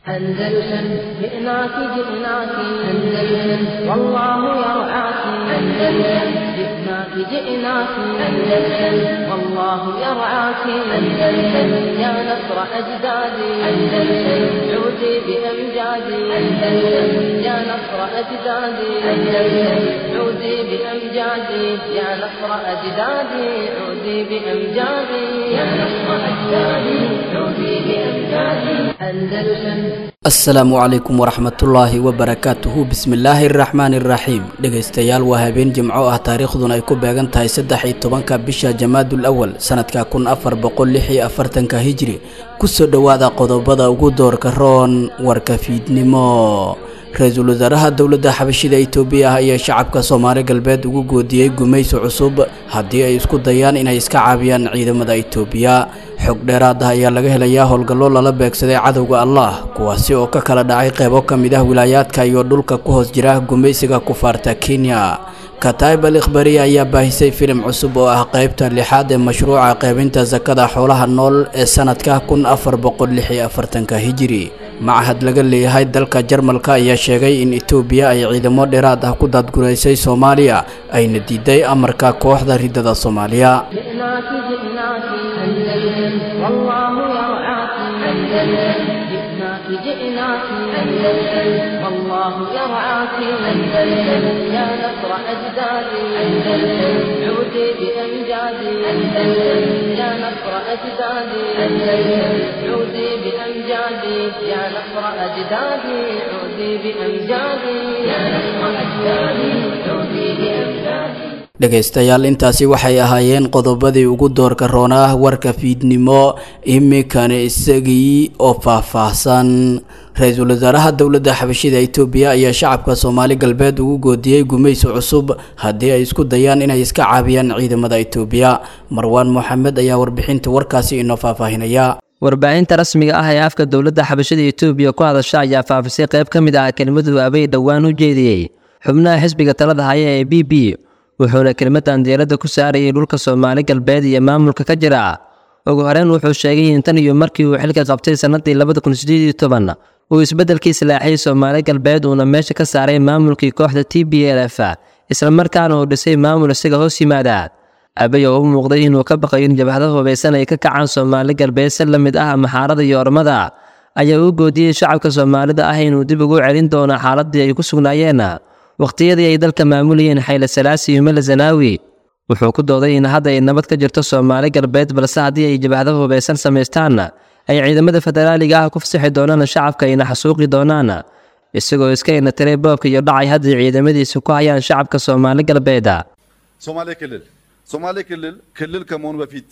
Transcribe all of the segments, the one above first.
أندلسن جئناك جئناك أندلسن والله يرعاك أندلسن جئناك جئناك أندلسن والله يرعاك أندلسن يا نصر أجدادي أندلسن عودي بأمجادي أندلسن يا نصر أجدادي أندلسن عودي بأمجادي يا نصر أجدادي عودي بأمجادي يا نصر أجدادي عودي بأمجادي أندلسن asalaamu calaykum waraxmatullaahi wabarakaatuhu bismillaahi araxmaani iraxiim dhegaystayaal waa habeen jimco ah taariikhduna ay ku beegan tahay saddex iyo tobanka bisha jamaadul awal sanadka kun afar boqol lix iyo afartanka hijri kusoo dhowaada qodobada ugu doorka roon warka fiidnimo ra-iisul wasaaraha dowladda xabashida itoobiya ah ayaa shacabka soomaali galbeed ugu goodiyey gumaysi cusub haddii ay isku dayaan inay iska caabiyaan ciidamada itoobiya xog dheeraad ah ayaa laga helayaa howlgallo lala beegsaday cadowga allah kuwaasi oo ka kala dhacay qeybo ka mid ah wilaayaadka iyo dhulka ku hoos jira gumaysiga kufaarta kenya kataib al ikhbariya ayaa baahisay filim cusub oo ah qeybta lixaad ee mashruuca qeybinta sakada xoolaha nool ee sanadka kun afar boqol lix iyo afartanka hijiri machad laga leeyahay dalka jarmalka ayaa sheegay in itoobiya ay ciidamo dheeraad ah ku daadguraysay soomaaliya ayna diiday amarka kooxda ridada soomaaliya جئناك جئناك أندلسن والله يرعاك أندلسن جئناك جئناك أندلسن والله يرعاك أندلسن يا نصر أجدادي أندلسن عودي بأمجادي أندلسن يا نصر أجدادي أندلسن عودي بأمجادي يا نصر أجدادي عودي بأمجادي يا نصر أجدادي عودي بأمجادي dhegaystayaal intaasi waxay ahaayeen qodobadii ugu doorka roonaa warka fiidnimo iminkana isagii oo faahfaahsan ra-iisul wasaaraha dowladda xabashida itoobiya ayaa shacabka soomaali galbeed ugu goodiyey gumaysi cusub haddii ay isku dayaan inay iska caabiyaan ciidamada itoobiya marwaan moxamed ayaa warbixinta warkaasi inoo faahfaahinaya warbaahinta rasmiga ah ee afka dowladda xabashada itoobiya ku hadasha ayaa faafisay qayb ka mid ah kelmadu abay dhowaan u jeediyey xubnaha xisbiga talada haya ee b b wuxuuna kelmadan diiradda ku saarayay dhulka soomaali galbeed iyo maamulka ka jira ugu horeyn wuxuu sheegay in tan iyo markii uu xilka qabtay sannadii labada kun sideed iyo toban uu isbeddelkii salaaxiyey soomaali galbeed uuna meesha ka saaray maamulkii kooxda t b l f islamarkaana uu dhisay maamul isaga hoos yimaada abay oo u muuqday inuu ka baqayo in jabhada hubaysan ay ka kacaan soomaali galbeed si la mid ah maxaarada iyo ormada ayaa uu goodiyey shacabka soomaalida ah inuu dib ugu celin doono xaaladii ay ku sugnaayeen wakhtiyadii ay dalka maamulayeen xayle salaasi iyo mele zanaawi wuxuu ku dooday in hadda ay nabad ka jirto soomaali galbeed balse haddii ay jabhado hubaysan samaystaan ay ciidamada federaaliga ah ku fasaxi doonaan shacabka ayna xasuuqi doonaan isagoo iska inatiray boobka iyo dhacay hadday ciidamadiisa ku hayaan shacabka soomaali galbeed ሶማሌ ክልል ሶማሌ ክልል ክልል ከመሆኑ በፊት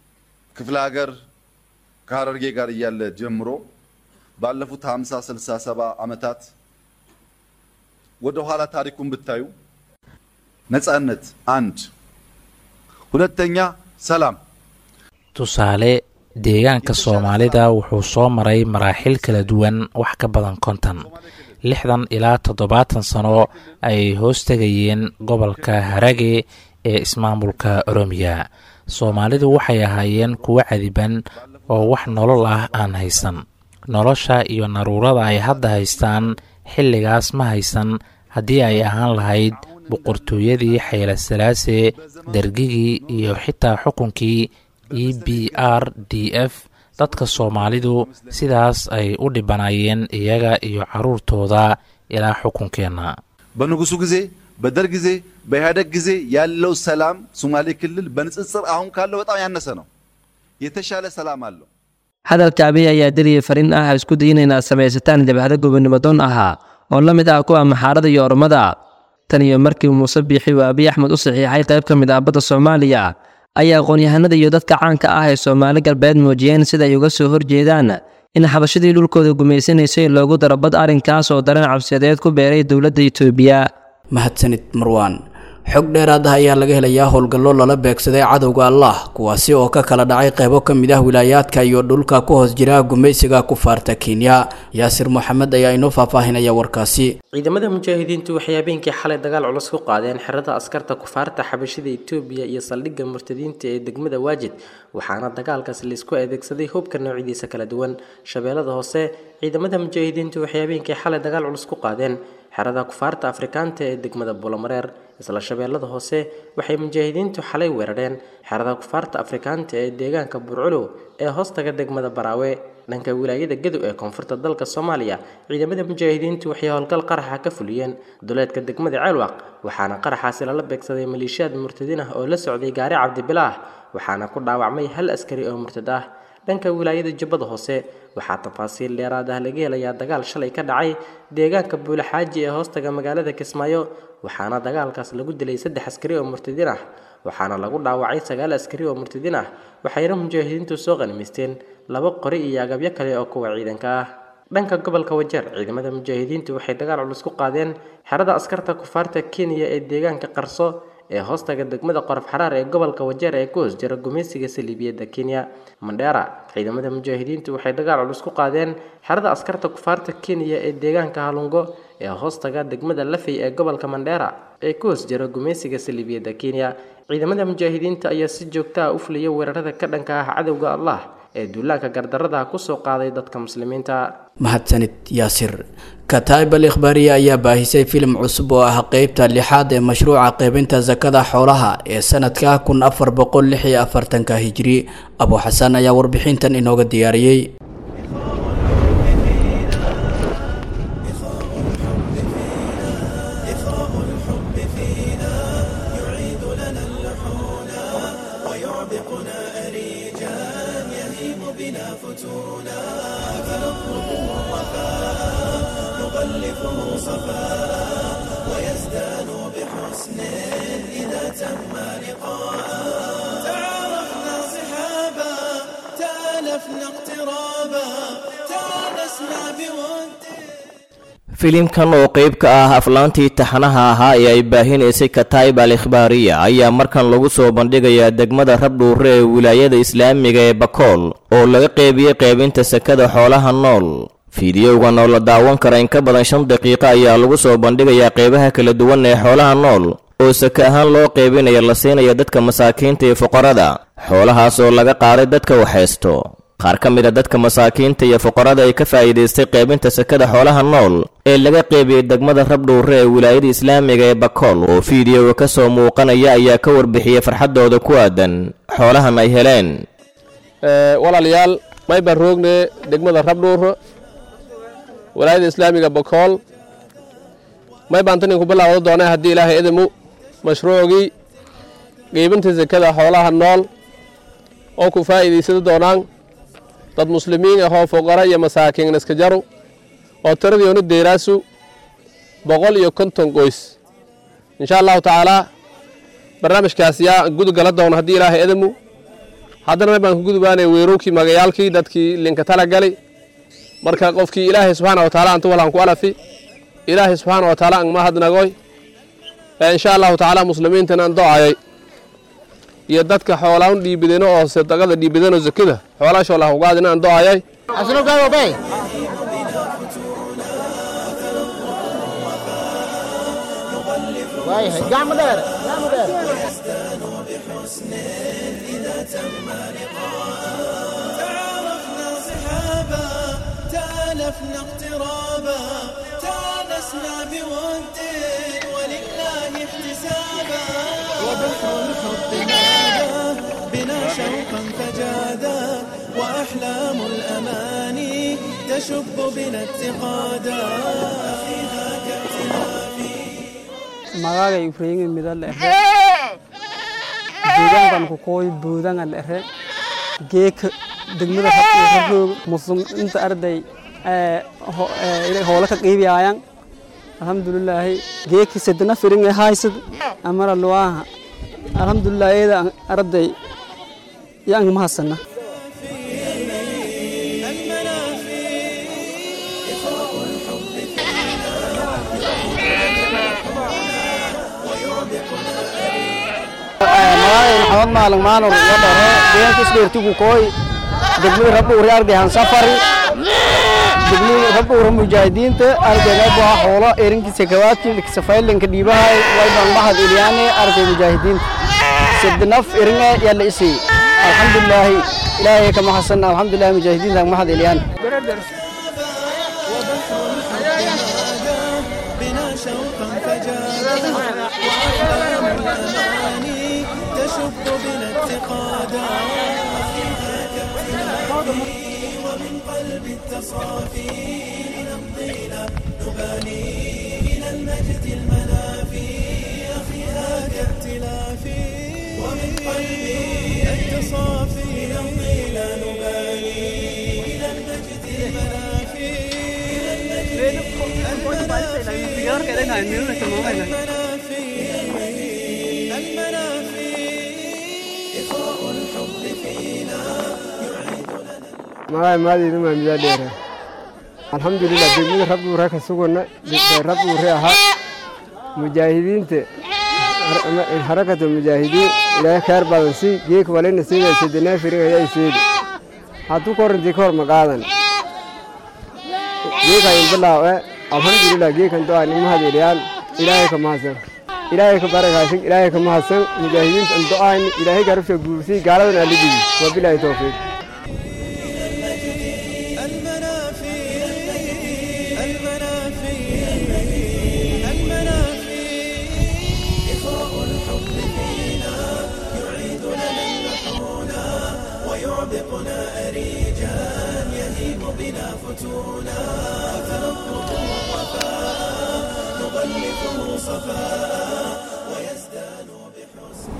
ክፍለ ሀገር ከሀረርጌ ጋር እያለ ጀምሮ ባለፉት 50 60 70 ዓመታት ወደ ኋላ ታሪኩን ብታዩ ነጻነት አንድ፣ ሁለተኛ ሰላም። tusaale deegaanka soomaalida wuxuu soo maray maraaxil kala duwan wax ka badan konton lixdan ilaa toddobaatan sano ay hoos tegayeen gobolka harage ee ismaamulka oromiya soomaalidu waxay ahaayeen kuwo cadiban oo wax nolol ah aan haysan nolosha iyo naruurada ay hadda haystaan xilligaas ma haysan haddii ay ahaan lahayd boqortooyadii xayle salaase dergigii iyo xitaa xukunkii e b r d f dadka soomaalidu sidaas ay u dhibanaayeen iyaga iyo carruurtooda ilaa xukunkeenna በንጉሱ ጊዜ በደርግ ጊዜ በኢህአደግ ጊዜ ያለው ሰላም ሶማሌ ክልል በንጽጽር አሁን ካለው በጣም ያነሰ ነው። የተሻለ ሰላም አለው። hadalka abiy ayaa deliya fariin ah isku dayin inaad samaysataan jabhado gobonimodoon ahaa oo la mid ah kuwa maxaarada iyo ormada tan iyo markii muuse biixi uu abiy axmed u saxiixay qayb ka mid ah badda soomaaliya ayaa aqoon-yahanada iyo dadka caanka ah ee soomaali galbeed muujiyeen sida ay uga soo horjeedaan in xabashadii dhulkooda gumaysanaysay loogu daro bad arrinkaas oo dareen cabsiyadeed ku beeray dowladda itoobiya mahadsanid marwaan xog dheeraad ah ayaa laga helayaa howlgallo lala beegsaday cadowga allah kuwaasi oo ka kala dhacay qeybo ka mid ah wilaayaadka iyo dhulka ku hoos jira gumaysiga kufaarta kenya yaasir moxamed ayaa inoo faahfaahinaya warkaasi ciidamada mujaahidiintu waxay habeenkii xalay dagaal culus ku qaadeen xerada askarta kufaarta xabashida etoobiya iyo saldhigga murtadiinta ee degmada waajid waxaana dagaalkaas laisku adeegsaday hubka noocidiisa kala duwan shabeellada hoose ciidamada mujaahidiintu waxay habeenkii xalay dagaal culus ku qaadeen xerada kufaarta afrikaanta ee degmada buulamareer isla shabeellada hoose waxay mujaahidiintu xalay weerareen xerada kufaarta afrikaanta ee deegaanka burculow ee hoostaga degmada baraawe dhanka wilaayada gadow ee koonfurta dalka soomaaliya ciidamada mujaahidiintu waxay howlgal qaraxa ka fuliyeen duleedka degmada ceelwaq waxaana qaraxaasi lala beegsaday maleeshiyaad murtadiin ah oo la socday gaari cabdibilaah waxaana ku dhaawacmay hal askari oo murtad ah dhanka wilaayada jubbada hoose waxaa tafaasiil dheeraad ah laga helayaa dagaal shalay ka dhacay deegaanka buulaxaaji ee hoostaga magaalada kismaayo waxaana dagaalkaas lagu dilay saddex askari oo murtadiin ah waxaana lagu dhaawacay sagaal askari oo murtadiin ah waxayna mujaahidiintu soo qanimaysteen laba qori iyo agabyo kale oo kuwa ciidanka ah dhanka gobolka wajeer ciidamada mujaahidiintu waxay dagaal culus ku qaadeen xerada askarta kufaarta kenya ee deegaanka qarso ee hoostaga degmada qorof xaraar ee gobolka wajeer ee ku hoos jira gumaysiga saliibiyadda kenya mandheera ciidamada mujaahidiintu waxay dagaal culus ku qaadeen xerada askarta kufaarta kenya ee deegaanka halungo ee hoostaga degmada lafey ee gobolka mandheera ee ku hoos jira gumaysiga saliibiyadda kenya ciidamada mujaahidiinta ayaa si joogta ah u fuliya weerarada ka dhanka ah cadowga allah ee duulaanka gardarada kusoo qaaday dadka muslimiinta mahadsanid yaasir kataib al ikhbaariye ayaa baahisay filim cusub oo ah qeybta lixaad ee mashruuca qeybinta sakada xoolaha ee sanadka kun afar boqol lix iyo afartanka hijri abu xasan ayaa warbixintan inooga diyaariyey تعارفنا صحابا تالفنا اقترابا تانسنا بود filimkan oo qayb ka ah aflaantii taxanaha ahaa ee ay baahinaysay kataib al ikhbaariya ayaa markan lagu soo bandhigayaa degmada rabdhuure ee wilaayada islaamiga ee bakool oo laga qeybiyey qeybinta sakada xoolaha nool fiidiyowgan oo la daawan kara in ka badan shan daqiiqo ayaa lagu soo bandhigayaa qeybaha kala duwan ee xoolaha nool oo sake ahaan loo qeybinaya la siinaya dadka masaakiinta iyo fuqarada xoolahaas oo laga qaaday dadka waxhaysto qaar ka mid a dadka masaakiinta iyo fuqarada ay ka faa'iidaystay qeybinta sakada xoolaha nool ee laga qeybiyey degmada rabdhuure ee wilaayada islaamiga ee bakool oo fiidiyoga ka soo muuqanaya ayaa ka warbixiyey farxaddooda ku aadan xoolahan ay heleen walaalayaal may baan roogne degmada rabdhuure walaayada islaamiga bakool may baan tan inku bilaawda doonaa haddii ilaahay idimu mashruucgii qeybinta sakada xoolaha nool oo ku faa'iidaysada doonaan dad muslimiin ahoo fuqara iyo masaakiin iska jaru oo tiradoona deeraasu boqol iyo konton qoys insha allahu tacaalaa barnaamijkaas yaa gudgala doona haddii ilaahay idimu haddana may baan ku gudbaanay weerowkii magayaalkii dadkii linka tala gali marka qofkii ilaahay subxaana wa taala antu walaan ku alafi ilaahay subxaana wa taala ang mahadnagoy insha allahu tacaala muslimiintan aan doocayay iyo dadka xoolaan dhiibideno oo sadaqada dhiibideno zakada xoolaashoo lah ugaadina aan doocayay تعارفنا صحابا تالفنا اقترابا تانسنا بود ولله احتسابا وبحر الحب نادى بنا شوقا فجادا وأحلام الأماني تشب بنا اتقادا أخيها كاعترافي magaaga ifreeyinga mida la ehe deegaankan ku kooy boodanga la ehe geeka degmada rabroog muslim inta arday hoola ka qiibiyaayan alxamdulilaahi geeka sedana firinga haysad amara luwaaha alxamdulilah eeda arday yang mahasana maxamed maalin maanur iyo dhere deegaanka isdheertigu kooy degmada rabdhuuri ardayhan safari degmada rabdhuura mujaahidiinta ardayna baa xoolo erinkiisa kawaadkii safaylanka dhiibahay wayban mahad ilyaane arday mujaahidiinta sidnaf eringa yalla isi alxamdulilaahi ilaahay ka mahadsan alxamdulillahi mujaahidiinta mahad ilyaan بنا شوقا فجادا وأحلام الأماني تشب بنا اتقادا ومن قلب التصافي لنمضي لا نبالي إلى المجد المنافي أخيها كائتلافي ومن قلبي التصافي نمضي لا نبالي إلى المجد المنافي إلى المجد magaay maadaydu maa midaa dheera alxamdulilah degmada rabduure ka sugana rabduure ahaa mujaahidiinta harakata mujaahidiin ilaahay khayr badan si geek walina siida sedenaa firin ayaa seedi hadduu korintii ka hor maqaadan geekayin bilaawe alxamdulilah geekan doa nimahad iliyaan ilaahay ka mahadsan ilaahay ka barakaasin ilaahay ka mahadsan mujaahidiinta do'ayn ilaahay garabsha guursii gaaladan alidigi wabilaahi towfiiq ويعبقنا أريجا يهيم بنا فتونا فنطلب الوفاء نغلفه صفاء ويزداد بحسن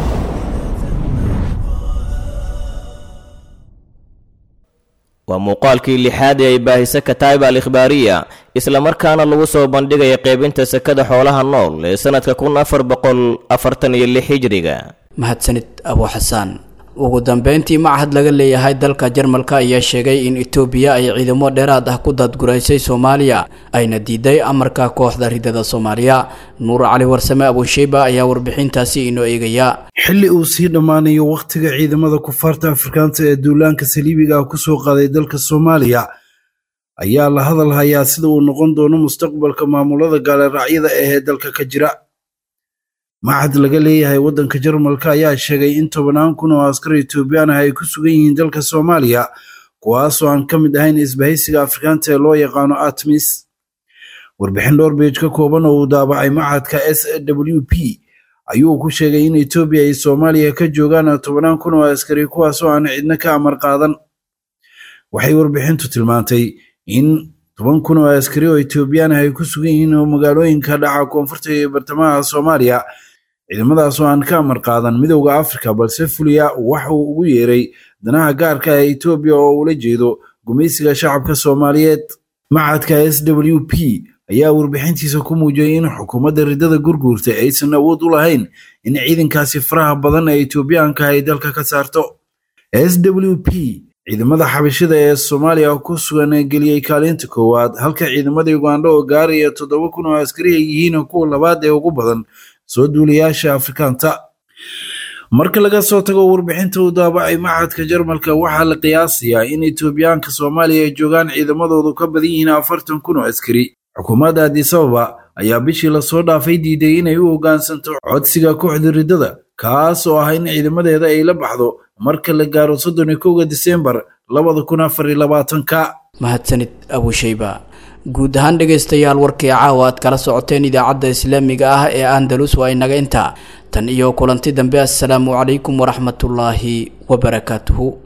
waa muuqaalkii lixaad ee ay baahisa kataib al ikhbaariya islamarkaana lagu soo bandhigaya qaybinta sekada xoolaha nool ee sannadka kun afar boqol afartan iyo lix hijriga mahadsanid abu xasaan ugu dambeyntii machad laga leeyahay dalka jarmalka ayaa sheegay in etoobiya ay ciidamo dheeraad ah ku daadguraysay soomaaliya ayna diiday amarka kooxda ridada soomaaliya nuur cali warsame abusheyba ayaa warbixintaasi inoo eegaya xilli uu sii dhammaanayo wakhtiga ciidamada kufaarta afrikaanta ee duulaanka saliibiga ah kusoo qaaday dalka soomaaliya ayaa la hadal hayaa sida uu noqon doono mustaqbalka maamulada gaaliraacyada ahee dalka ka jira machad laga leeyahay waddanka jarmalka ayaa sheegay in tobannaan kun oo askar etoobiyaan ah ay ku sugan yihiin dalka soomaaliya kuwaasoo aan ka mid ahayn isbahaysiga afrikaanta ee loo yaqaano atmis warbixin dhowr beej ka kooban oo uu daabacay machadka s w p ayuu ku sheegay in etoobiya ay soomaaliya ka joogaan tobannaan kun oo askari kuwaasoo aan cidna ka amar qaadan waxay warbixintu tilmaantay in toban kun oo askari oo etoobiyaan ah ay ku sugan yihiin oo magaalooyinka dhaca koonfurta iyo bartamaha soomaaliya ciidamadaasoo aan ka amar qaadan midowda afrika balse fuliya waxa uu ugu yeeray danaha gaarka ah etoobiya oo ula jeedo gumaysiga shacabka soomaaliyeed machadka s w p ayaa warbixintiisa ku muujiyey in xukuumadda ridada gurguurta aysan awood u lahayn in ciidankaasi faraha badan ee etoobiyaanka ay dalka ka saarto s w p ciidamada xabashida ee soomaaliya ku sugan geliyey kaalinta koowaad halka ciidamada uganda oo gaaraya toddoba kun oo askari ay yihiin kuwa labaad ee ugu badan soo duulayaasha afrikaanta marka laga soo tago warbixinta uu daabacay machadka jarmalka waxaa la qiyaasayaa in etoobiyaanka soomaaliya ay joogaan ciidamadoodu ka badan yihiin afartan kun oo askari xukuumadda adisababa ayaa bishii lasoo dhaafay diiday inay u hoggaansanto codsiga kooxda riddada kaas oo ah in ciidamadeeda ay la baxdo marka la gaaro soddon iyo kowga diseembar labada kun afar iyo labaatanka mahadsanid abusheyba guud ahaan dhegaystayaal warkii caawa aad kala socoteen idaacadda islaamiga ah ee andalus waa inaga intaa tan iyo kulanti dambe assalaamu calaykum waraxmatullaahi wabarakaatuhu